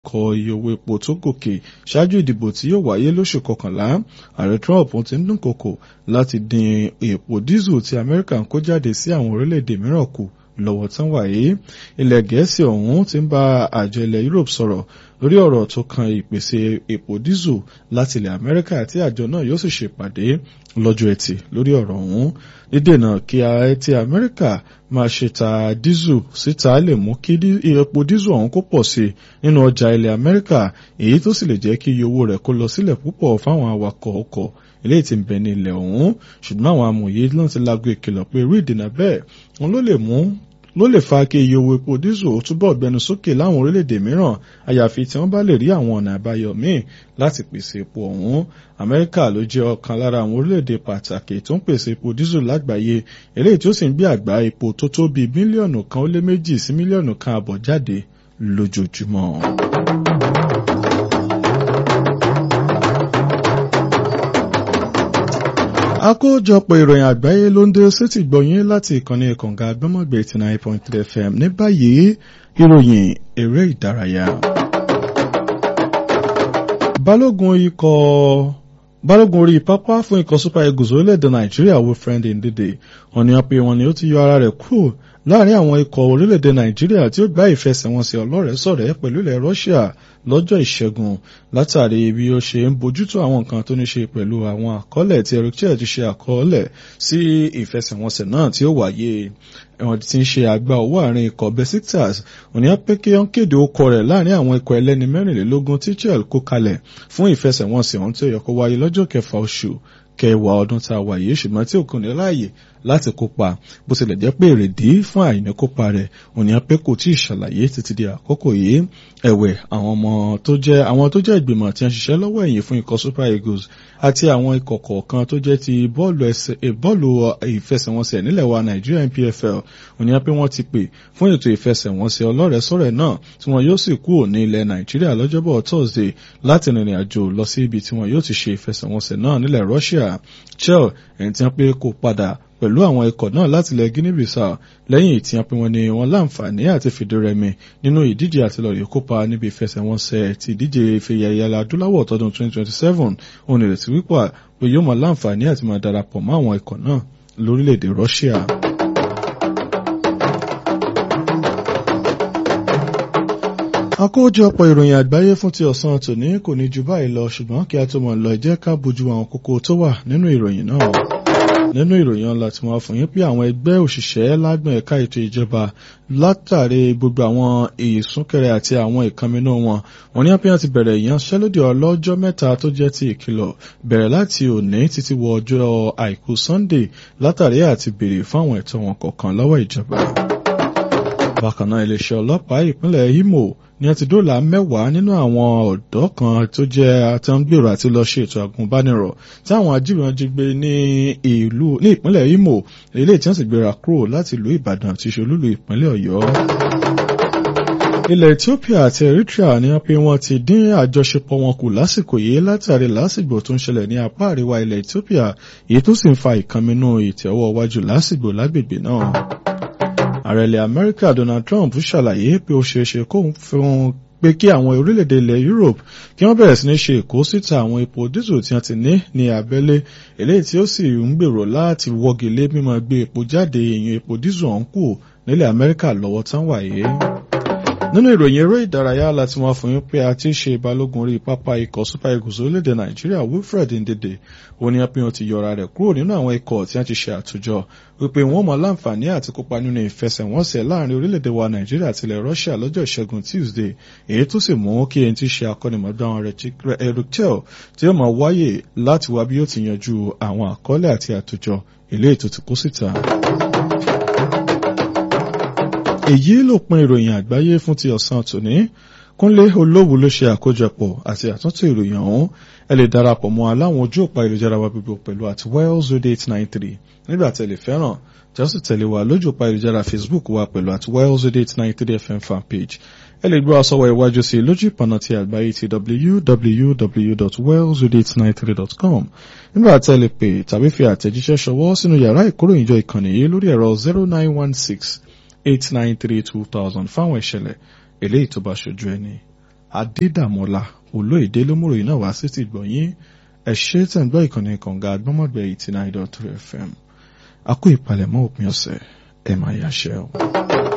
kọ iye owó epo tó gòkè ṣáájú ìdìbò tí yóò wáyé lóṣù kọkànlá ààrẹ Trump ti ń dúnkokò láti dín epo dísù tí Amẹ́ríkà ń kó jáde sí àwọn orílẹ̀-èdè mìíràn kù lọ́wọ́ tán wáyé ilẹ̀ gẹ̀ẹ́sì ọ̀hún ti ń bá àjọ ilẹ̀ Europe sọ̀rọ̀ lórí ọ̀rọ̀ tó kan ìpèsè epo dísù láti ilẹ̀ Amẹ́ríkà àti àjọ náà yóò sì ṣèpàdé lọ́jọ́ ẹtì lórí ọ̀rọ̀ ọ̀hún dídènà kí ààrẹ ti Amẹ́ríkà máa ṣe ta dísù síta lè mú kí epo dísù ọ̀hún kó pọ̀ sí nínú ọjà ilẹ̀ Amẹ́ríkà èyí tó sì lè jẹ́ kí iye owó rẹ̀ kó lọ sílẹ̀ púpọ̀ fáwọn awakọ̀ ọkọ̀ eléyìí tí ń bẹ ní ilẹ̀ ọ̀hún ṣùgbọ́n àwọn amòye náà ti lágbo ìkìlọ̀ pé irú ìdènà bẹ́ẹ̀ wọn ló lè mú ló lè fa kí iye owó epo dísù ó túbọ̀ gbẹnu sókè láwọn orílẹ̀-èdè mìíràn àyàfi tí wọ́n bá lè rí àwọn ọ̀nà àbáyọ míì láti pèsè epo ọ̀hún Amẹ́ríkà ló jẹ́ ọ̀kan lára àwọn orílẹ̀-èdè pàtàkì tó ń pèsè epo dísù lágbàáyé eléyìí tí ó sì ń gbé àgbá epo tó tó bíi mílíọ̀nù kan ó lé méjì sí mílíọ̀nù kan àbọ̀ jáde lójoojúmọ́. àkójọpọ̀ ìròyìn àgbáyé ló ń dé sétí gbọ̀yìn láti ìkànnì kànga gbọ́mọ̀gbé eighty nine point three fm ní báyìí ìròyìn eré ìdárayá. balógun ikọ̀ balógun orí pápá fún ikọ̀ super eagles orílẹ̀-èdè nàìjíríà wilfred ndidi wọ́n ní wọ́n pe wọn ni ó ti yọ ara rẹ̀ kúrò láàrin àwọn ikọ̀ orílẹ̀-èdè nàìjíríà tí ó gbá ìfẹsẹ̀wọnsẹ̀ ọlọ́rẹ̀ẹ́sọ̀rẹ́ pẹ̀lú ilẹ̀ russia lọ́jọ́ ìṣẹ́gun látàrí bí ó ṣe ń bójútó àwọn nǹkan tó ní ṣe pẹ̀lú àwọn àkọọ́lẹ̀ tí eric chel ti ṣe àkọọ́lẹ̀ sí ìfẹsẹ̀wọnsẹ̀ náà tí ó wáyé ẹ̀wọ̀n tí ń ṣe àgbà owó àárín ikọ̀ besiktas òní apẹ́kẹ́ ń kéde okọ̀ rẹ̀ láàrin àwọn ikọ̀ ẹlẹ́ni mẹ́rìnlélógún tí chel kó kalẹ̀ fún ìfẹsẹ̀wọnsẹ̀ ọ̀hún tí ó yẹ kó wáyé lọ́jọ́ kẹfà oṣù kẹwàá ọdún tá a wà yìí ṣùgbọ́n tí òkun ní láàyè láti kópa bó tilẹ̀ jẹ́ pé èrèdí fún àìní kópa rẹ̀ òní apẹ́ kò tí ì ṣàlàyé títí di àkókò yìí ẹ̀wẹ̀ àwọn ọmọ tó jẹ́ àwọn tó jẹ́ ìgbìmọ̀ tí wọ́n ṣiṣẹ́ lọ́wọ́ ẹ̀yìn fún ikọ̀ super eagles àti àwọn ikọ̀ kọ̀ọ̀kan tó jẹ́ ti bọ́ọ̀lù ìfẹsẹ̀wọnsẹ̀ nílẹ̀ wa nàìjíríà npfl òní apẹ́ wọ́n ti pè fún ètò ìfẹsẹ̀wọnsẹ̀ ọlọ́rẹ̀ẹ́sọ̀rẹ́ náà tí wọ́n yóò sì kúrò ní ilẹ̀ nàìjíríà lọ́jọ́bọ̀ thursday láti rìnrìn àjò lọ sí ibi tí wọ́n yóò ti ṣe ìfẹsẹ̀wọnsẹ̀ náà nílẹ̀ russia chel ẹni tí wọ́n pé kó padà pẹ̀lú àwọn ikọ̀ náà láti ilẹ̀ guinea bissau lẹ́yìn tí wọ́n pe wọn ni wọ́n láǹfààní àti fìdírẹmi nínú ìdíje àtìlọ́rẹ̀ kópa níbi ìfẹsẹ̀wọnsẹ̀ ti ìdíje ìfẹ̀yà ìyàlá adúláwọ̀ tọdún 2027 òun ìrètí wípé pé yóò máa láǹfààní àti máa darapọ̀ mọ́ àwọn ikọ̀ náà lórílẹ̀‐èdè russia. àkójọpọ̀ ìròyìn àgbáyé fún ti ọ̀sán tòní kò ní ju báyìí lọ ṣùgbọ́n kí a tó mọ̀ lọ jẹ́ ká bójú àwọn kókó tó wà nínú ìròyìn náà nínú ìròyìn ọ̀la tí wọ́n fún yín pé àwọn ẹgbẹ́ òṣìṣẹ́ lágbọ̀n ẹ̀ka ètò ìjọba látàrí gbogbo àwọn ìsúnkẹrẹ àti àwọn ìkànnínú wọn wọ́n ní àpéyàn ti bẹ̀rẹ̀ ìyanṣẹ́lódì ọlọ́jọ́ mẹ́ta tó jẹ́ ti ìkìlọ̀ bẹ̀rẹ̀ láti òní títí wọ ọjọ́ àìkú Sunday látàrí àti béèrè fún àwọn ẹ̀tọ́ wọn kọ̀ọ̀kan lọ́wọ́ ìjọba. bákan náà iléeṣẹ́ ọlọ́pàá ìpínlẹ̀ Imo ní a ti dóòlà mẹ́wàá nínú àwọn ọ̀dọ́ kan tó jẹ́ àtẹ̀ǹgbèrò àti lọ ṣe ètò àgùnbánirọ̀ tí àwọn ajínigbé jí gbé ní ìlú ní ìpínlẹ̀ Imo eléyìí tí wọ́n sì gbéra kúrò láti ìlú Ìbàdàn tí ṣe olúlu ìpínlẹ̀ Ọ̀yọ́. ilẹ̀ Ethiopia àti Eritrea ní pé wọ́n ti dín àjọṣepọ̀ wọn kù lásìkò yìí látàrí lásìgbò tó ń ṣẹlẹ̀ ní apá àríwá ilẹ̀ Ethiopia èyí tó sì ń fa ìkànnínú ìtẹ̀wọ́ wájú lásìgbò lágbègbè náà ààrẹ ilẹ̀ amẹ́ríkà donald trump ṣàlàyé pé ó ṣeéṣe kóun fún pé kí àwọn orílẹ̀-èdè ilẹ̀ europe kí wọ́n bẹ̀rẹ̀ sí ní ṣe ìkó síta àwọn epo dísù tí wọ́n ti ní ní abẹ́lé eléyìí tí ó sì ń gbèrò láti wọ́gi lé mímọ́ gbé epo jáde èèyàn epo dísù ọ̀hún kù nílẹ̀ amẹ́ríkà lọ́wọ́ tán wáyé nínú ìròyìn eré ìdárayá láti wọn fún yín pé a ti ṣe balógun orí pápá ikọ̀ super eagles orílẹ̀-èdè nàìjíríà wilfred ndede òní apẹ́yàn ti yọra rẹ̀ kúrò nínú àwọn ikọ̀ tí wọ́n ti ṣe àtòjọ wípé wọ́n mọ láǹfààní àti kópa nínú ìfẹsẹ̀wọnsẹ̀ láàrin orílẹ̀-èdè wa nàìjíríà àti ilẹ̀ russia lọ́jọ́ ìṣẹ́gun tuesday èyí tó sì mú kí ẹni tí ṣe akọ́nimọ̀gbà wọn rẹ̀ eric chel tí ó máa wáyè láti wá bí ó ti yanjú àwọn àkọọ́lẹ̀ àti àtòjọ eléyìí tó ti kó síta èyí ló pin ìròyìn àgbáyé fún ti ọ̀sán tòní kúnlé olówó ló ṣe àkójọpọ̀ àti àtúntò ìròyìn ọ̀hún ẹ lè darapọ̀ mọ́ aláwọn ojú òpá ìlújára wa gbogbo pẹ̀lú àti wells radio eight nine three nígbà tẹ̀lé fẹ́ràn tí a sì tẹ̀lé wa lójú òpá ìlújára facebook wa pẹ̀lú àti wells radio eight nine three fm fan page ẹ lè gbọ́ àsọwọ́ iwájú sí lójú ìpànà ti àgbáyé ti www.wellsradio893.com nígbà tẹ̀lé pé tàbí fi àtẹ̀jíṣẹ́ ṣọwọ́ sínú yàrá ìkóròyìnjọ ìkànnì yìí lórí ẹ̀rọ zero nine one six eight nine three two thousand fáwọn ìṣẹ̀lẹ̀ eléyìí tó bá ṣojú ẹni adédàmọ́lá olóyèdè lómúròyìn náà wá sí ti gbọ̀nyìn ẹ ṣé tẹ̀ ń gbọ́ ìkànnì kànga agbọ́mọ̀gbẹ́ eighty nine dot three fm a kó ìpalẹ̀mọ́ òpin ọ̀sẹ̀ ẹ̀ máa yàṣẹ́ o.